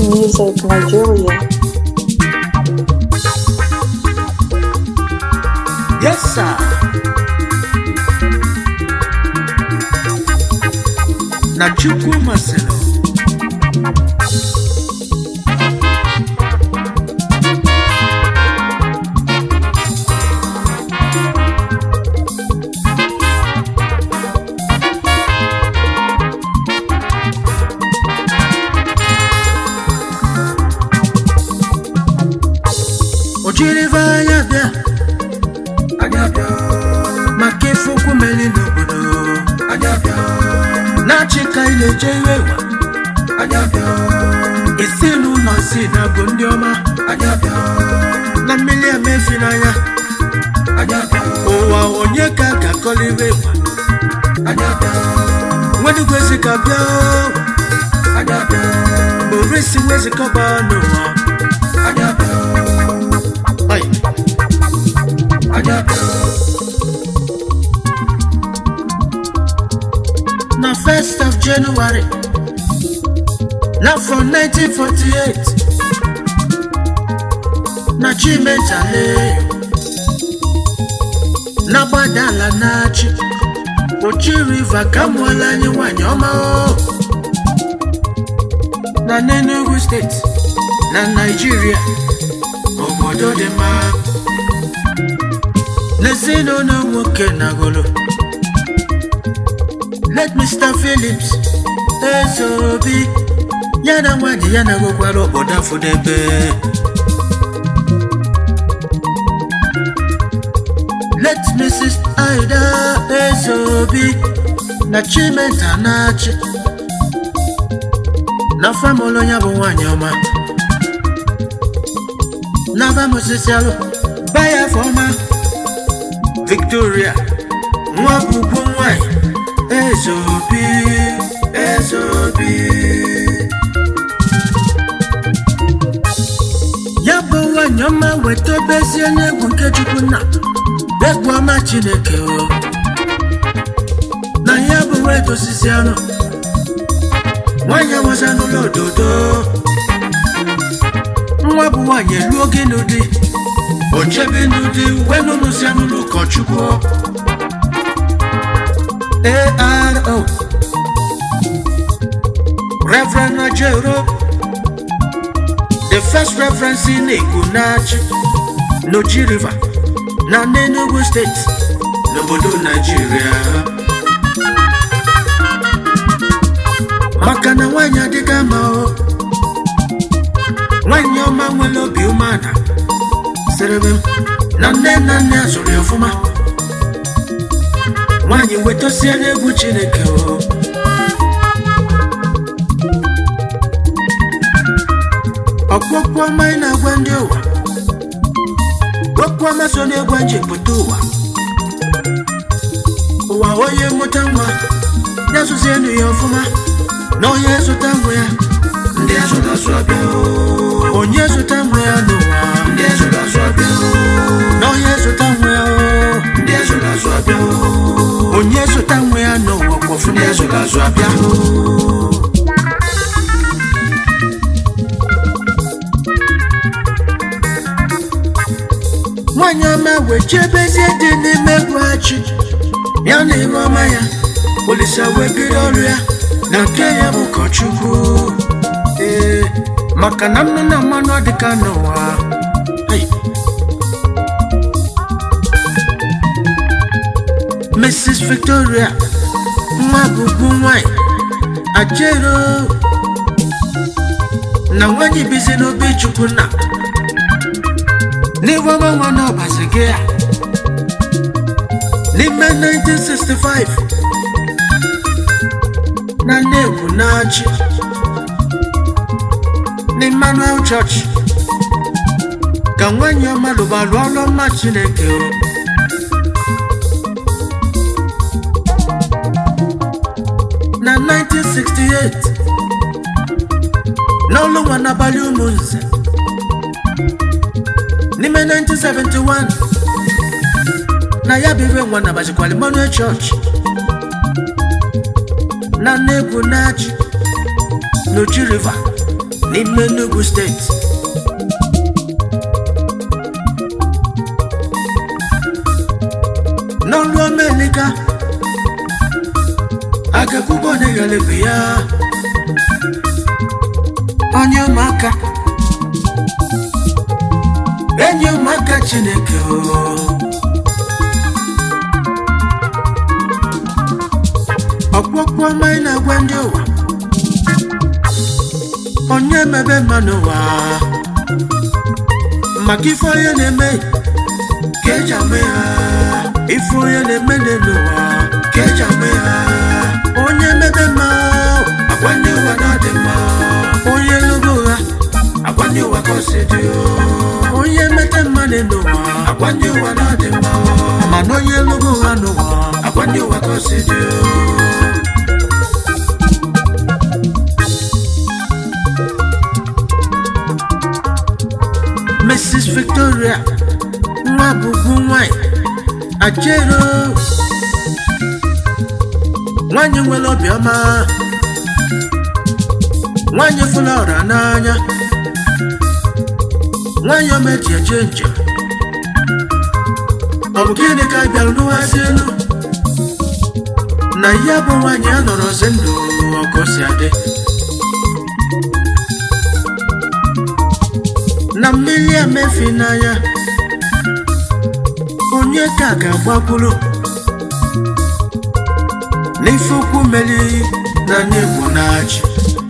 Music Nigeria. Yes, sir. Na Chukwu masịrị. O jiri ife anya bịa anya bịa maka ife okwu meri n'obodo anya bịa na-achị ka ị na-eje iwe wa anya bịa isi n'ụlọ si na bụ ndị ọma anya bịa na mmiri emefi n'anya anya bịa ụwa onye ka a ga-akọliri wa anya bịa nwedigwezi ka bịa anya bịa orisi wezikọba n'ụwa anya bịa Ay. Anya bịa na 1st of January n'afọ 1948 na Chimetale na gbadala na-achị Ochi River ka mụọla anyị nwanyị ọma o. na n'Enugu steeti na Naịjirịa obodo dị mma n'ezinụlọ nwoke na golo let Mr. Phillips ezobi ya na nwanyị ya na-agụkwara obodo afụdebe let Mrs. Ida ezobi na Chimenta na-achị na famụlụ ya bụ nwanyị ọma Nava Mosisialo Baya Foma Victoria nwa bụbu nwanyị Ezobi Ezobi ya bụ nwanyị ọma weta obezie n'egwu nke Chukwu nna egwu ọma Chineke o na ya bụ weta osisi anụ nwanyị awaza n'ụlọ ododo nwa bụ nwaanyị elu oge n'ụdị ochebe n'ụdị wee n'ụlọzi n'ụlọ ụkọchukwu aro reverend najero the first reverend si na-ekwu na-achị n'oji river na n'enugu steeti n'obodo naijiria maka na nwaanyị adịghị ama o nwanyị ọma nwere obi umeala sịrị m na nne na nne a zụrụ ya ọfụma nwanyị wetosie n'egwu chineke o ọkpụkpụ ọma ị na-agwa ndị ụwa okwu ọma so n'egwu eji pụta ụwa ụwa onye mụta nwa ya zụzie enu ya ọfụma na onye zụta nwa ya ndị azụrụ azụ abịa o. onye zụta nwa ya n'ụwa ndị azụrụ azụ abịa o. na onye zụta nwa ya o. ndị azụrụ azụ abịa o. onye zụta nwa ya n'ụwa kwọfụ ndị azụrụ azụ abịa o. nwanyị ọma wee chebezie dị n'ime egwu achị ya na ime ọma ya olisa wee bido ọrụ ya na nke ya bụ ụkọchukwu ee maka na mmanụ na mmanụ adịka n'ụwa Ai. Mrs. Victoria nwa bụbu nwanyị ajero na nwanyị bizi n'obi chukwu na n'iwe ọma nwa n'ọbazi gị a n'ime 1965 na Nnewi na-achị n'Emmanuel Church ka nwanyị ọma lụbalụ ọrụ ọma Chineke o. na 1968 n'ọlụ nwa n'abalị ụmụnze n'ime 1971 na ya bụ ibe nwa nabazikwala Emmanuel Church na Nnewi na-achị n'Oji River n'ime Enugu steeti n'ọrụ omelika agakwụkwọ na-eghelefe ya onye ụmụaka enyi ụmụaka chineke o ọkpụkpụ ọma ị na-agwa ndị ụwa onye mebe mmanụ ụwa maka ife onye na-eme ka eji ama ya ife onye na-eme n'elu ụwa ka eji ama ya onye mebe mma agwa ndị ụwa na ọ dị mma onye lụrụ ụgha agwa ndị ụwa ka o si dị onye mete mma n'elu ụwa agwa ndị ụwa na ọ dị mma mana onye lụrụ ụgha n'ụwa agwa ndị ụwa ka o si dị Mrs. Victoria nwa bụbu nwanyị ajero nwanyị nwere obiọma nwanyị fụla ọra n'anya nwanyị ọma eji eje njem ọ bụ gịnị ka ị bịara n'ụghazi elu na ya bụ nwanyị a nọrọ zi ndụ ọkụ si adị na mmiri emefi n'anya onye ka ga-agbakwuru n'ife ukwu mmeri n'anya egwu na-achị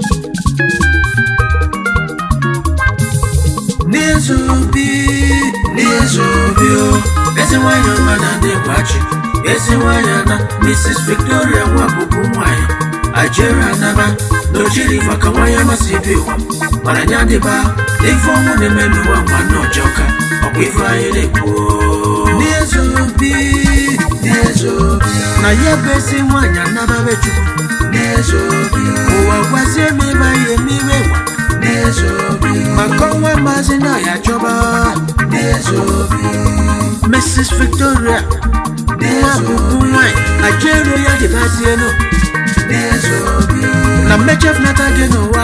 n'izu obi n'izu obi o ezi nwanyị ọma na ndị gwachi ezi nwanyị na mrs victoria nwa bụbu nwanyị ajere anaba na ojiri maka nwanyị amasị bi ụwa mana nya dịba n'ife ọnwụ na-eme n'ụwa nwanne ọjọka ọkwa ife anyị na-ekwu n'izu obi n'izu obi na ya bụ ezi nwanyị anababe chukwu n'izu obi ụwa gwazie m ebe anyị eme iwe nwa n'izu obi maka ọnwa maazị na ya chọba n'izu obi mrs victoria nwa bụbu nwanyị ajero ya dịbazienu n'izu obi na mmechefnata gị n'ụwa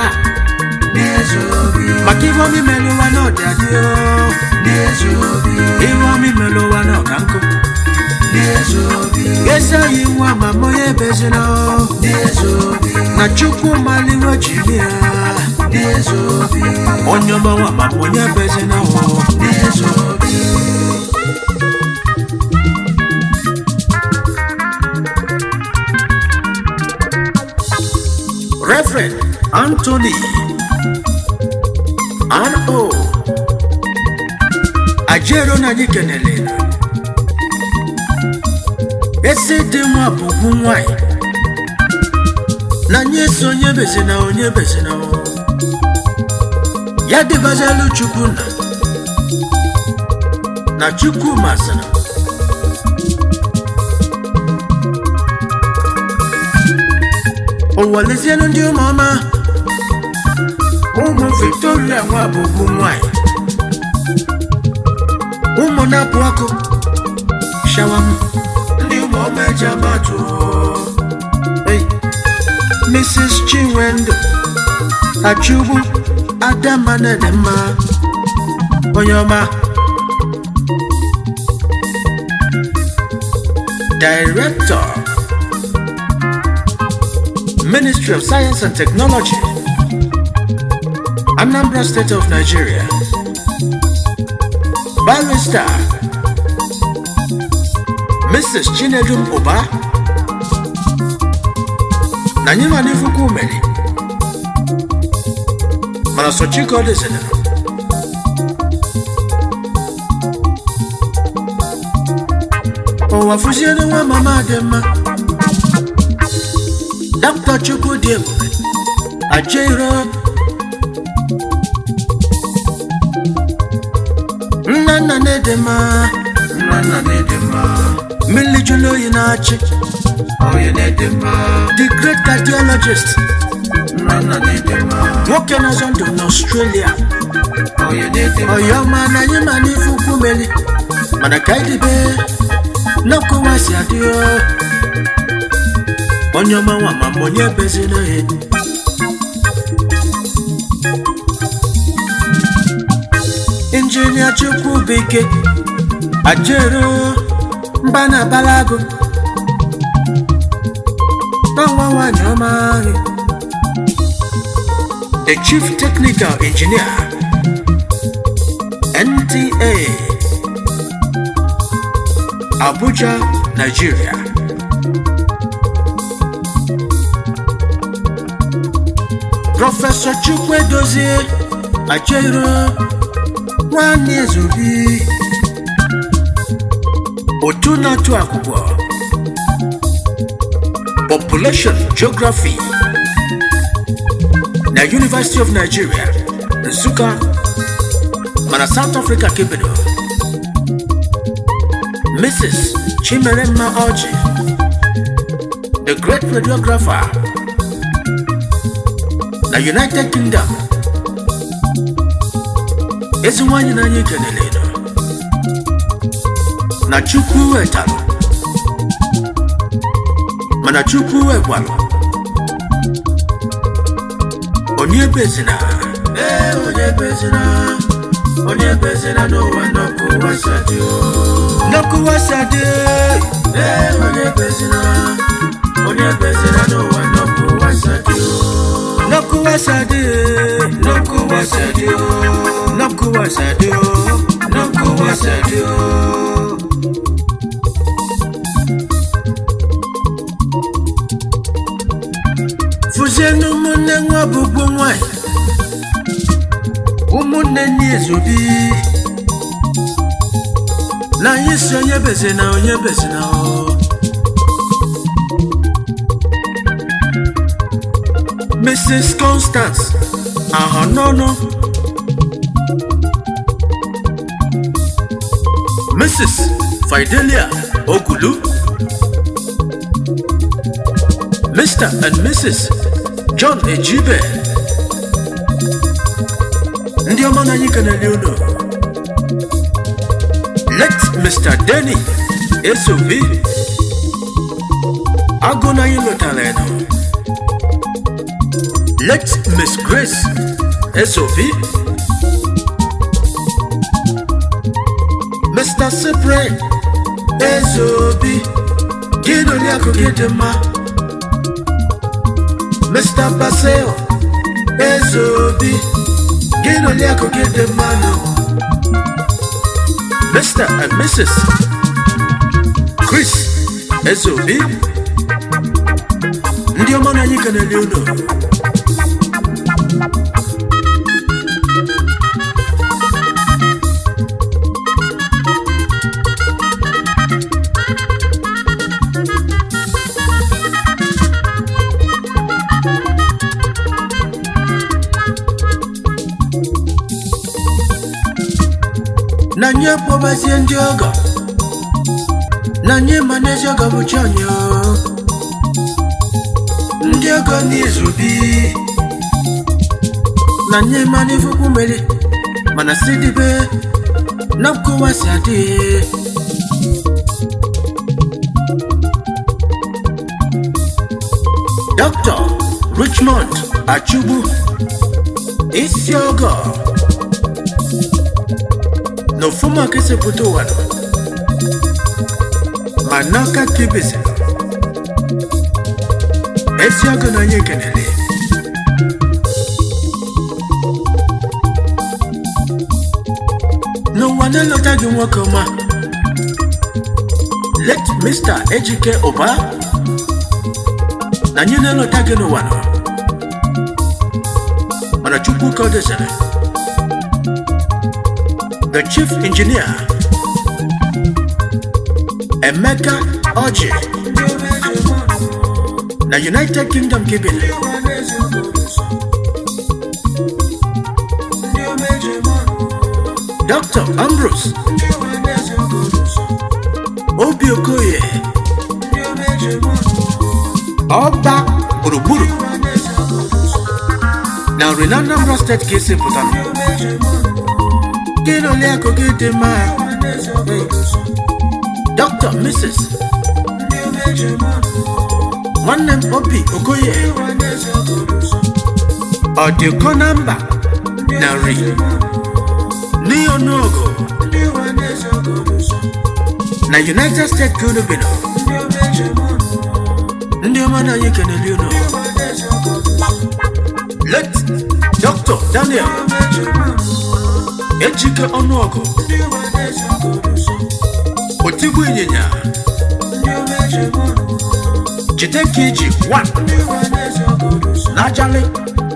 maka ihe ọmị mere ụwa na ọdị adị ihe ọmị mere ụwa na ọka nkụ ezi anyị nwa ma onye ebezina na chukwu maliwe jiri ya onye ọmanwa ma onye ebezina Reverend Anthony R.O. Ajero na anyị kenele esi dị nwa bụbu nwanyị na anyị esi onye bezina onye bezina ya dịbazalu chukwu na na chukwu masịrị ụwa lezienụ ndị ụmụọma ụmụ victoria nwa bụbu nwanyị ụmụ na-apụ ọkụ shawam ndị ụmụọma eji amatụ hey. mrs chinwendu achugbu adamanedemma onye ọma director ministry of science and technology Anambra State of Nigeria. Barrister Mrs. Chinedum Oba na nyima n'ifuku umeri mana sochiko dịzina ụwa fụziere nwa mama dị mma Dr. Chukwu dị ebube ajero nna nna na-ede mma nna nna na-ede mma mmiri jụrụ oyi na-achị onye na-ede mma the great cardiologist nna nna na-ede mma nwoke na-azọ ndụ n'australia onye na-ede mma ọyọma na anyị ma n'ife ukwu meli mana ka anyị dịbe n'ọkụwa si adị o. onye ọma nwa ma ma onye bezina ya injinia chukwubike ajero mba na balago n'ọnwa nwanyị ọma ahụ the chief technical engineer nta abuja nigeria prọfesọ chukwedozie ajero nwanne ezobi otu na-atụ akwụkwọ population geography na university of nigeria nsụka mana south africa kebedo mrs chimeremma ọjị the great radiographer na united kingdom ezi nwanyị n'anya ekelele nọ na chukwu wetalụ mana chukwu wegwalụ onye bezina ee onye bezina onye bezina n'ụwa n'ọkụwa sadi n'ọkụwa sadi ee onye bezina onye bezina n'ụwa n'ọkụwa sadi n'ọkụwa sadi n'ọkụwa sadi n'ọkụwa sadi n'ọkụwa sadi fụzienụ ụmụnne nwa bụgbo nwanyị ụmụnne nni ezobi na anyị si onye beze na onye beze na ọ mrs constance ahọnọnụ mrs fidelia ogulu Mr. and Mrs. John Ejibe ndị ọma na anyị kenele unu let Mr. Denny Esobi agụ na anyị lụtara eno let Miss Grace Esobi Mr. Cyprian Ezobi gị na oriakụ gị dị mma Mr. Baseo Ezobi gị na oriakụ gị dị mma nọ Mr. and Mrs. Chris Ezobi ndị ọma na anyị kenele unu na nye kpọbazie ndị ọgọ na nye ma n'ezi ọgọ bụchi anyị o. ndị ọgọ n'izubi na nye ma n'ifukwu mmeri mana si dibe na nkụwa si adị Dr. Richmond Achugbu isi ọgọ na ofuma kesepụta ụwa nọ ma n'aka kebezi ezi ọgụ na anyị ekenele n'ụwa na-elọta gị nwoke ọma let mr ejike ụba na anyị na-elọta gị n'ụwa nọ mana chukwu ka ọ dozere the chief engineer Emeka Oji na United Kingdom kebele Dr. Ambrose Obi Okoye Ọba gburugburu na Nri Anambra steeti ka esi pụtara gị na oliakụ gị dị mma Dr. Mrs. nwanne m Obi Okoye ọ dị ụkọ na mba na nri n'ọnụọgụ na united states ka unu bi nọ ndị ọma na anyị keneli unu let dr daniel ejike ọnụọgụ otigbu ịnyịnya jide ka iji one n'ajali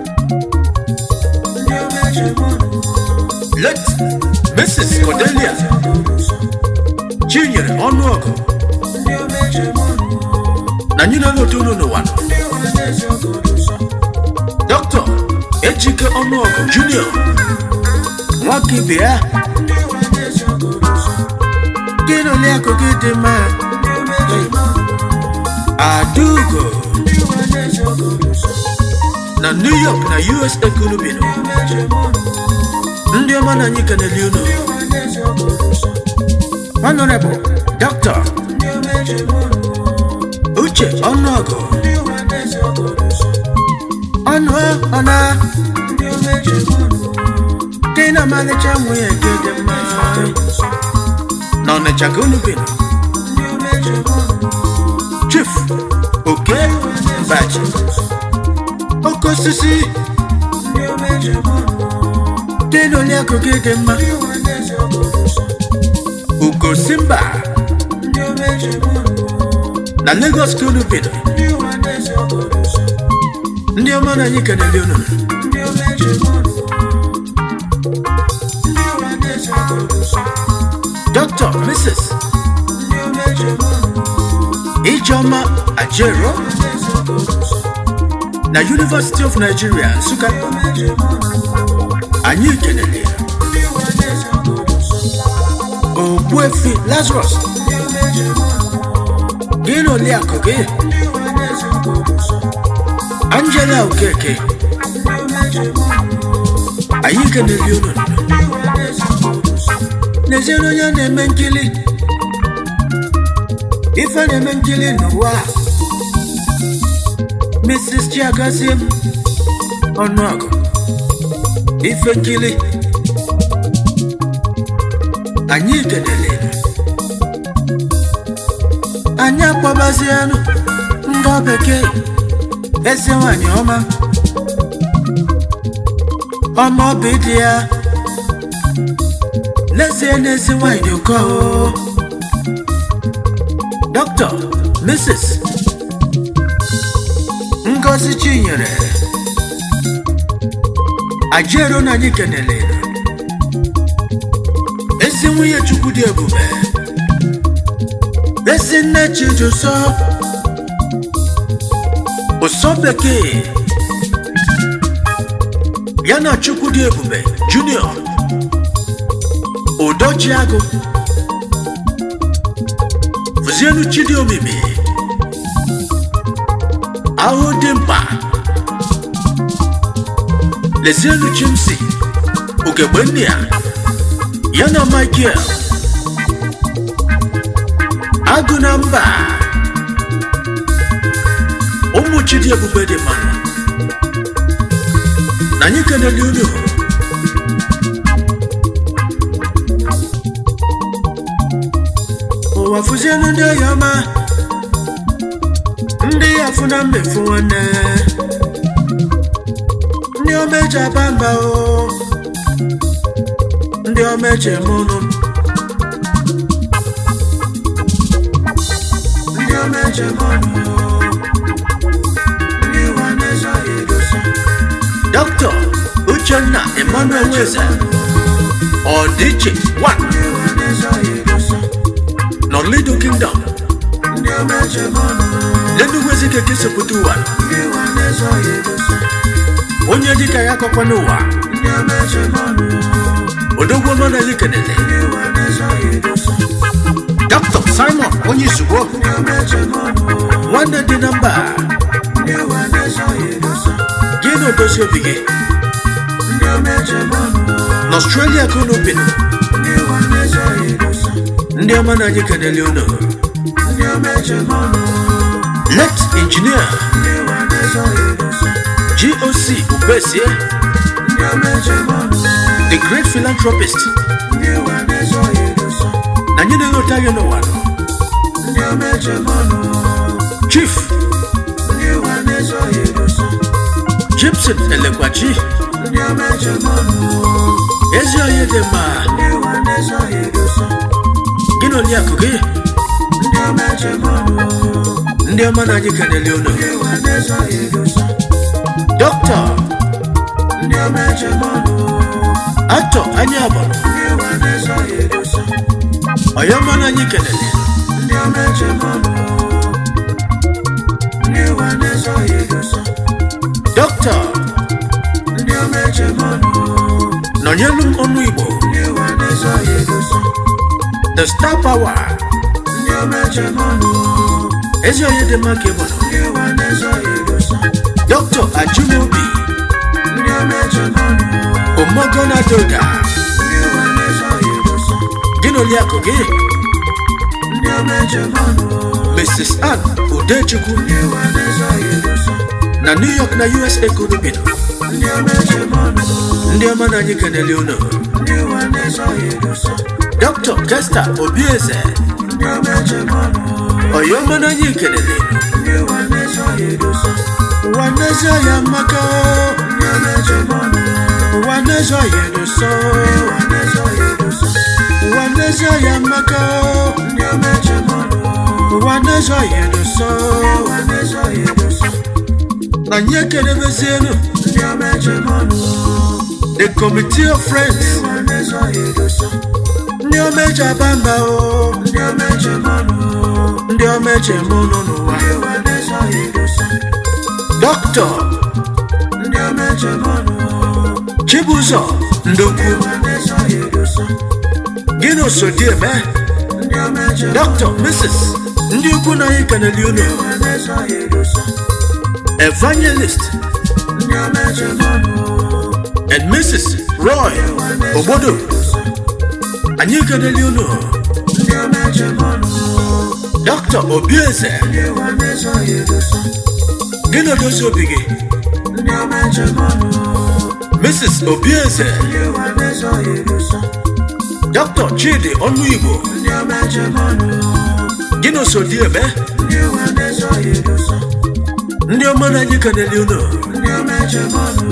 let mrs cordelia chinyere ọnụọgụ na anyị na n'otu unu n'ụwa nọ. dr ejike ọnụọgụ junior nwoke ibe ya gị na ole akụ gị dị mma adugo na new york na usa ka unu bi nọ. ndị ọma na anyị keneli unu honorable dr uche ọnụọgụ ọnụ ọna dị na ọmalịcha nwunye gị dị mma na ọnịcha ka unu bi nọ. chief oke baji oke osisi dị n'oli akụ gị dị mma ugo simba na lagos ka unu bi nọ. ndị ọma na anyị keneli unu dr mrs ijeoma ajero na university of nigeria nsụka anyị keneli ya ogbuefi lazarus gị na oliakụ gị angela okeke anyị keneli unu n'eziere onye na-eme nkili ife na-eme nkili n'ụwa a. mrs chiagazie m ọnụọgụ ife nkili anyị kenele anyị akpọbazienụ ndị bekee ezi nwanyị ọma ọma obi dị ya n'ezie n'ezi nwanyị dị ụkọ o. dr mrs ngozi chinyere ajero na anyị kenele ezi nwunye chukwu dị ebube ezi nne chijuso ụsọ bekee ya na chukwu dị ebube junior udojiagụ fụzienu chidi omimi ahụ dị mkpa lezienu chimsi ugegbe nne ya ya na michael agụ na mba ụmụ chidi ebube dị mmanụ na anyị keneli unu ụwa fụzienu ndị oyi ọma ndị ya fụ na mmefu nwanne ndị ọma eji aba mba o ndị ọma eji eme ụnụ ndị ọma eji eme ọnụ ndị ụwa na-ezo ya edosa dr uchenna emmanuel nweze ọdịiche 1 ndị ụwa na-ezo ya edosa n'olido kingdom ndị ọma eji eme ọnụ n'enugwu ezike ka esepụta ụwa ndị ụwa na-ezo ya edosa onye dịka ya akọkwa n'ụwa ndị ọma eji eme ọnụ odogwu ọma na anyị kenele ndị ụwa na-ezo ya edosa dr simon onye izugbo ndị ọma eji eme ọnụ nwanne dị na mba ndị ụwa na-ezo ya edosa gị na odozi obi gị ndị ọma eji eme ọnụ n'ọstrelia ka unu bi ndị ụwa na-ezo ya edosa ndị ọma na anyị kenele unu ndị ọma eji eme ọnụ let injinia ndị ụwa na-ezo ya edosa goc ubesie ndị ọma eji eme ọnụ the great philanthropist ndị ụwa na-esoghị edosa na anyị na-enweta gị n'ụwa nọ ndị ọma echemọnụ chief ndị ụwa na-esoghị edosa gibson elekwachi ndị ọma echemọnụ ezi onye dị mma ndị ụwa na-esoghị edosa gị na oriakụ gị ndị ọma echemọnụ ndị ọma na anyị kenele unu ndị ụwa na-esoghị edosa dọkịta ndị ọma echemọnụ atọ anyị abụrụ ndị ụwa na-esoghị edosa ọyọma na anyị kenele ndị ọma echemọnụ ndị ụwa na-esoghị edosa dọkịta ndị ọma echemọnụ nọnyelu m ọnụ igbo ndị ụwa na-esoghị edosa the star power ndị ọma echemọnụ ezi onye dị mma ka ị bụrụ ndị ụwa na-esoghị edosa dọkịta ajumobi ndị ọma echemọnụ omogonadoga ndị ụwa na-esoghị edosa gị na oriakụ gị ndị ọma echemọnụ mrs ann udechukwu ndị ụwa na-esoghị edosa na new york na usa kodobido ndị ọma echemọnụ ndị ọma na anyị kenele unu ndị ụwa na-esoghị edosa dọkịta jesta obieze ndị ọma echemọnụ ọyọma na anyị kenele ndị ụwa na-esoghị edosa ụwa n'ezie ya maka ndị ọma echemọnụ ụwa n'ezie ya edoso ndị ụwa na-esoghị edosa ụwa n'ezie ya maka ndị ọma echemọnụ ụwa n'ezie ya edoso ndị ụwa na-esoghị edosa na anyị ekenebezienu ndị ọma echemọnụ the committee of ndị friends ụwa na-esoghị edosa ndị ọma eji aba mba o ndị ọma echemọnụ ndị ọma eji eme ụnụ n'ụwa ndị ụwa na-esoghị edosa dọkịta ndị ọma echemọnụ chibụzọ ndokwu ndị ụwa na-esoghị edosa gị na osodieme ndị ọma echemọnụ dọkịta mrs ndị ukwu na anyị kenele unu ndị ụwa na-esoghị edosa evangelist ndị ọma echemọnụ and mrs roy ogbodo anyị kenele unu ndị ọma echemọnụ dọkịta obieze ndị ụwa na-esoghị edosa gị na odozi obi gị ndị ọma echemọnụ mrs obieze ndị ụwa na-esoghị edosa dọkịta chidi ọnụ igbo ndị ọma echemọnụ gị na osodieme ndị ụwa na-esoghị edosa ndị ọma na anyị kenele unu ndị ọma echemọnụ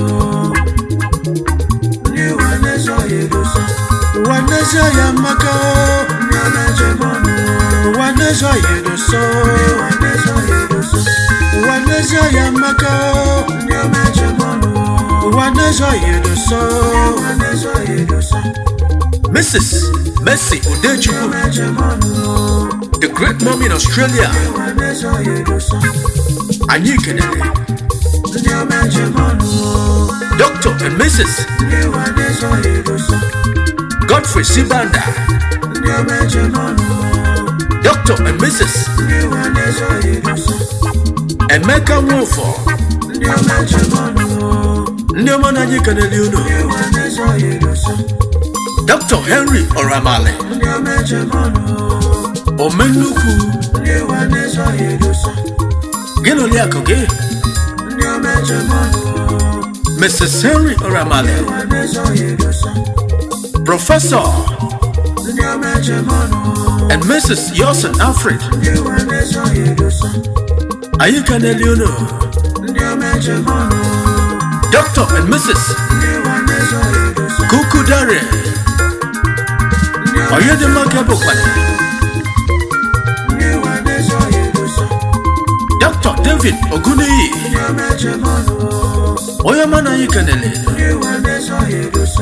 ndị ụwa na-esoghị edosa ụwa n'ezie ya maka ndị ọma echemọnụ ụwa n'ezie ya edoso ndị ụwa na-esoghị edosa ụwa n'ezie ya maka ndị ọma echemọnụ ụwa n'ezie ya edoso ndị ụwa na-esoghị edosa mrs mercy ndị udechukwu ọma echemọnụ the great mom in australia ndị ụwa na-esoghị edosa anyị kenele ndị ọma echemọnụ dr and mrs ndị ụwa na-esoghị edosa godfrey sibanda ndị ọma echemọnụ dr and mrs ndị ụwa na-esoghị edosa emeka nwofọ ndị ọma echemọnụ ndị ọma na anyị kenele unu ndị ụwa na-esoghị edosa dr henry oramale ndị ọma echemọnụ omenukwu ndị ụwa na-esoghị edosa gị na oriakụ gị ndị ọma echemọnụ mrs henry oramale ndị ụwa na-esoghị edosa prọfesọ ndị ọma echemọnụ and mrs yosen alfred ndị ụwa na-esoghị edosa anyị kenele unu ndị ọma echemọnụ dr and mrs ndị ụwa na-esoghị edosa kuku dare ndị ọma onye dị mma ka bụkwana ndị ụwa na-esoghị edosa dr david oguneyi ndị ọma echemọnụ onye ọma na anyị kenele ndị ụwa na-esoghị edosa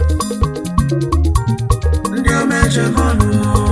ndị ọma echemọnụ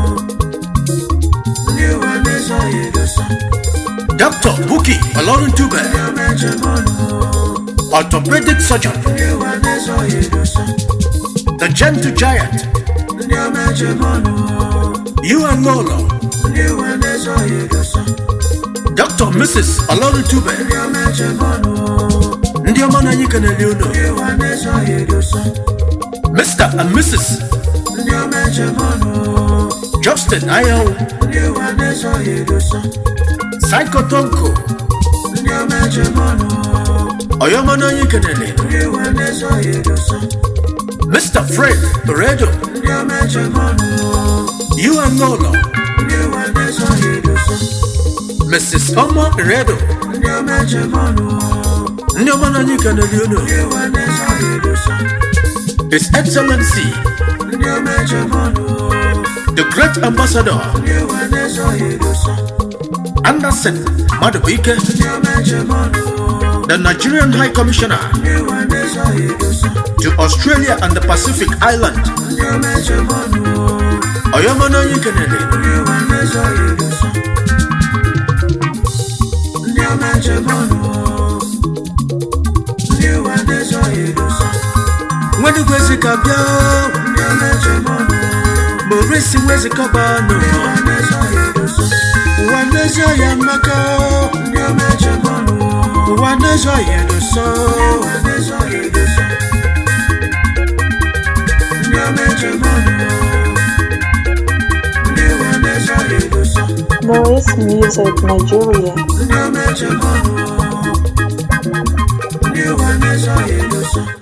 ndị ụwa na-esoghị edosa dr buki oloruntuba ndị ọma echemọnụ orthopedic surgeon ndị ụwa na-esoghị edosa the gentle giant ndị ọma echemọnụ you and lolo ndị ụwa na-esoghị edosa dr mrs oloruntuba ndị ọma echemọnụ ndị ọma na anyị kenele unu ndị ụwa na-esoghị edosa mr and mrs ndị ọma echemọnụ justin ayahu ndị ụwa na-esoghị edosa psychotonko ndị ọma echemọnụ onye ọma na anyị kenele ndị ụwa na-esoghị edosa Mr. Fred Oredo, ndị ọma ejem ọnụ you and Nolo, ndị ụwa na-eso ya edosa Mrs. Omo Oredo, ndị ọma ejem ọnụ ndị ọma na anyị kenere unu, ndị ụwa na-eso ya edosa His Excellency, ndị ọma ejem ọnụ the Great Ambassador, ndị ụwa na-eso ya edosa Anderson Madubuike, ndị ọma ejem ọnụ the Nigerian High Commissioner ndị ụwa na-eso ya edosa to Australia and the Pacific Island, ndị ọma ejem ọnụ Oyoma na anyị kenere, ndị ụwa na-eso ya edosa ndị ọma ejem ọnụ ndị ụwa na-eso ya edosa Nwedigwe Ezika bịa, ndị ọma ejem ọnụ Maurice Wezikọba nọ, ndị ụwa na-eso ya edosa ụwa n'ezie ya maka, ndị ọma ejem ọnụ ụwa n'ezie ya edoso, ụwa na-eso ya edosa ndị ọma ejem ọnụ ndị ụwa na-eso ya edosa Noise Music Nigeria. ndị ọma ejem ọnụ ndị ụwa na-eso ya edosa